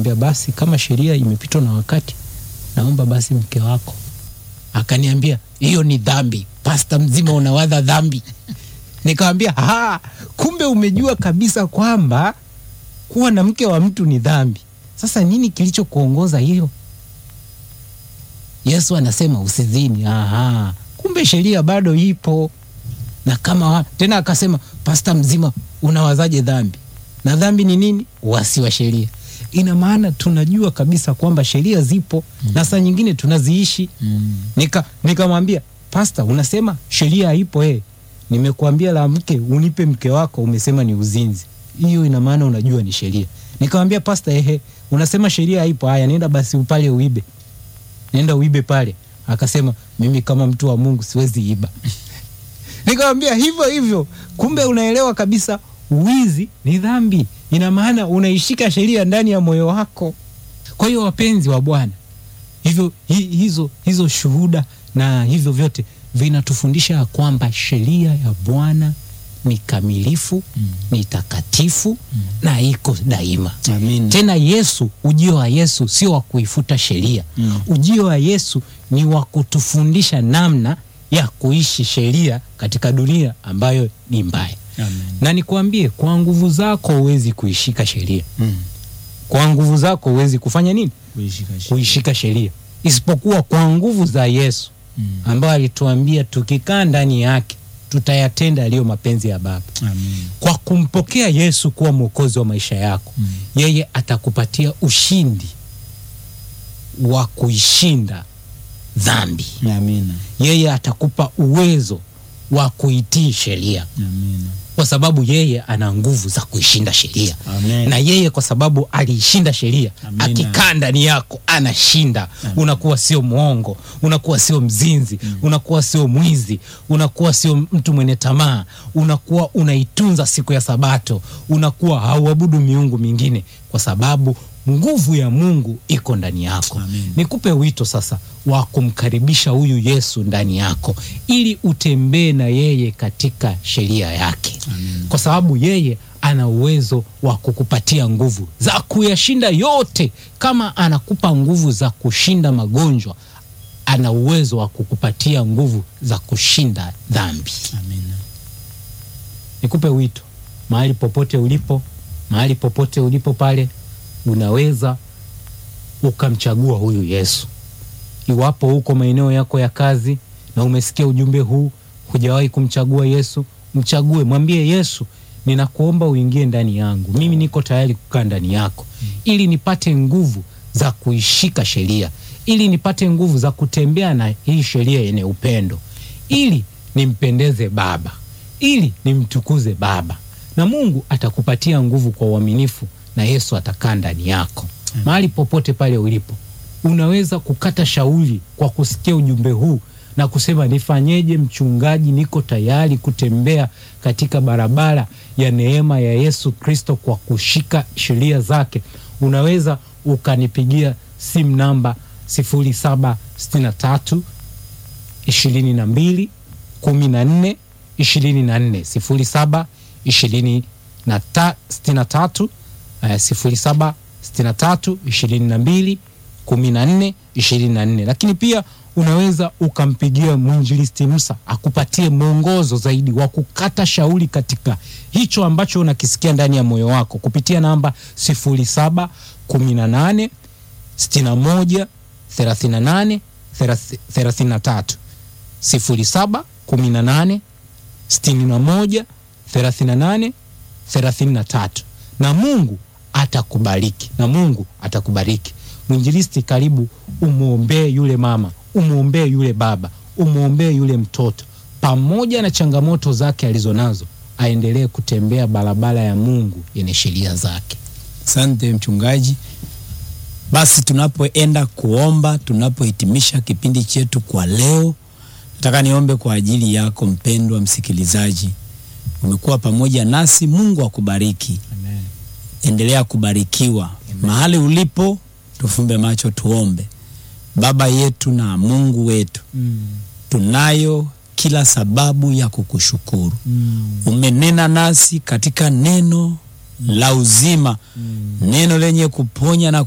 Nikamwambia basi, kama sheria imepitwa na wakati, naomba basi mke wako. Akaniambia hiyo ni dhambi, pasta mzima unawadha dhambi. Nikamwambia ha, kumbe umejua kabisa kwamba kuwa na mke wa mtu ni dhambi. Sasa nini kilichokuongoza hiyo? Yesu anasema usizini. Aha, kumbe sheria bado ipo na kama wa, tena akasema pasta mzima unawazaje dhambi? Na dhambi ni nini? Uasi wa sheria. Ina maana tunajua kabisa kwamba sheria zipo mm. na saa nyingine tunaziishi mm. nika nikamwambia pasta, unasema sheria haipo eh. Nimekuambia la mke unipe mke wako, umesema ni uzinzi. Hiyo ina maana unajua ni sheria. Nikamwambia pasta, ehe, unasema sheria haipo. Haya, nenda basi pale uibe, nenda uibe pale. Akasema mimi kama mtu wa Mungu siwezi iba. Nikamwambia hivyo hivyo, kumbe unaelewa kabisa wizi ni dhambi. Ina maana unaishika sheria ndani ya moyo wako. Kwa hiyo wapenzi wa Bwana, hivyo hi, hizo, hizo shuhuda na hivyo vyote vinatufundisha ya kwamba sheria ya Bwana ni kamilifu mm. ni takatifu mm. na iko daima. Amin. Tena Yesu, ujio wa Yesu sio wa kuifuta sheria mm. ujio wa Yesu ni wa kutufundisha namna ya kuishi sheria katika dunia ambayo ni mbaya. Amen. Na nikwambie, kwa nguvu zako huwezi kuishika sheria Mm. kwa nguvu zako huwezi kufanya nini? Kuishika sheria. Kuishika sheria, isipokuwa kwa nguvu za Yesu Mm. ambayo alituambia tukikaa ndani yake tutayatenda yaliyo mapenzi ya Baba. Amin. Kwa kumpokea Yesu kuwa mwokozi wa maisha yako Mm. yeye atakupatia ushindi wa kuishinda dhambi. Amina. Yeye atakupa uwezo wa kuitii sheria, Amina. kwa sababu yeye ana nguvu za kuishinda sheria Amen. na yeye kwa sababu aliishinda sheria, Amina. akikaa ndani yako anashinda. Unakuwa sio mwongo, unakuwa sio mzinzi, unakuwa sio mwizi, unakuwa sio mtu mwenye tamaa, unakuwa unaitunza siku ya Sabato, unakuwa hauabudu miungu mingine, kwa sababu nguvu ya Mungu iko ndani yako. Amen. Nikupe wito sasa wa kumkaribisha huyu Yesu ndani yako ili utembee na yeye katika sheria yake Amen. kwa sababu yeye ana uwezo wa kukupatia nguvu za kuyashinda yote. Kama anakupa nguvu za kushinda magonjwa, ana uwezo wa kukupatia nguvu za kushinda dhambi. Amina. Nikupe wito, mahali popote ulipo, mahali popote ulipo pale, unaweza ukamchagua huyu Yesu. Iwapo uko maeneo yako ya kazi na umesikia ujumbe huu, hujawahi kumchagua Yesu, mchague, mwambie Yesu, ninakuomba uingie ndani yangu, mimi niko tayari kukaa ndani yako, ili nipate nguvu za kuishika sheria, ili nipate nguvu za kutembea na hii sheria yenye upendo, ili nimpendeze Baba, ili nimtukuze Baba, na Mungu atakupatia nguvu kwa uaminifu, na Yesu atakaa ndani yako. Mahali popote pale ulipo, unaweza kukata shauri kwa kusikia ujumbe huu na kusema nifanyeje, mchungaji? Niko tayari kutembea katika barabara ya neema ya Yesu Kristo kwa kushika sheria zake. Unaweza ukanipigia simu namba 0763 ishirini na mbili kumi na nne ishirini na nne sifuri saba ishirini na ta- sitini na tatu eh, sifuri saba sitini na tatu ishirini na mbili kumi na nne ishirini na nne lakini pia unaweza ukampigia mwinjilisti Musa akupatie mwongozo zaidi wa kukata shauri katika hicho ambacho unakisikia ndani ya moyo wako kupitia namba sifuri saba kumi na nane sitini na moja thelathini na nane thelathini na tatu sifuri saba kumi na nane sitini na moja thelathini na nane thelathini na tatu na Mungu atakubariki na Mungu atakubariki. Mwinjilisti, karibu umwombee yule mama, umwombee yule baba, umwombee yule mtoto, pamoja na changamoto zake alizonazo, aendelee kutembea barabara ya Mungu yenye sheria zake. Asante mchungaji. Basi tunapoenda kuomba, tunapohitimisha kipindi chetu kwa leo, nataka niombe kwa ajili yako mpendwa msikilizaji. Umekuwa pamoja nasi, Mungu akubariki. Amen. Endelea kubarikiwa mahali ulipo. Tufumbe macho tuombe. Baba yetu na Mungu wetu, Mm. tunayo kila sababu ya kukushukuru. Mm. Umenena nasi katika neno la uzima, Mm. neno lenye kuponya na